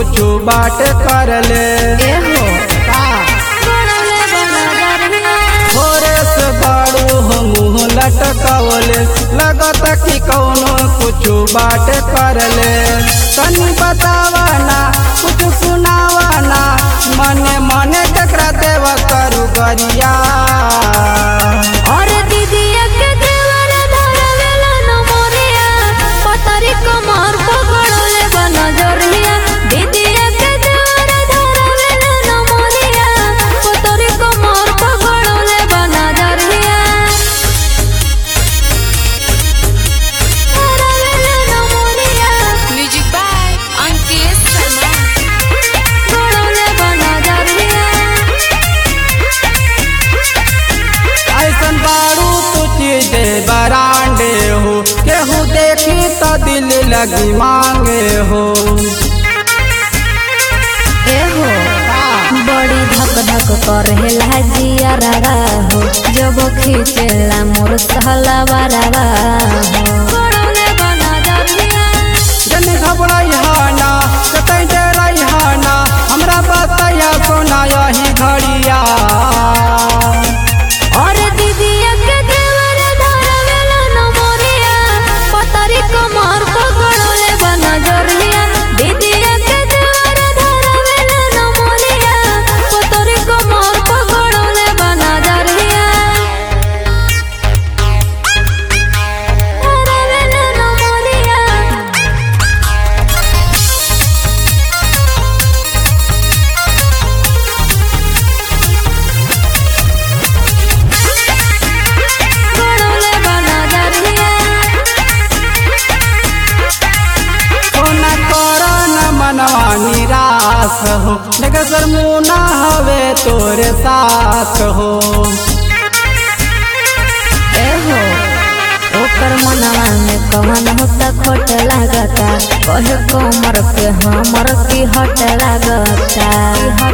कुछ बाट कर ले एहो गड़ौले बनजरिया थोड़े से बाड़ू हो मुँह लटकवले लगत कि कौनो कुछ बाट कर ले तनी बतावना कुछ सुनावना मने मने ककरा देव करू गरिया और दीदिया के देवर धरवेला न मोरिया पतरी कमर पकड़ले बनजरिया दीदिया के देवर धरवेला न मोरिया पतरी कमर पकड़ले बनजरिया धरवेला न मोरिया Music by Ankesh Sharma. गड़ौले बनजरिया ऐसन बारू तू चीज बरांडे हो केहू देखी तो दिल लगी मांगे हो एहो बड़ी धक धक करेला जिया रवा हो जब खींचेला मोर सहलावा रवा हो गड़ौले बना दरिया जन घबराइहाना कतई डराइहाना हमरा बतैया सोना यही घड़िया और दीदिया के देवर धरवेला न मोरिया पतरी कमर पकड़ले बना दरिया दीदिया के देवर धरवेला न मोरिया पतरी कमर पकड़ले बना दरिया धरवेला न मोरिया गड़ौले बना दरिया सोना कर न मनवा निराश हो नगसर मुना हवे तोरे साथ हो एहो ओकर मनवा में कवन होता खोट लागता कहे कमर पे हमर की हट लागता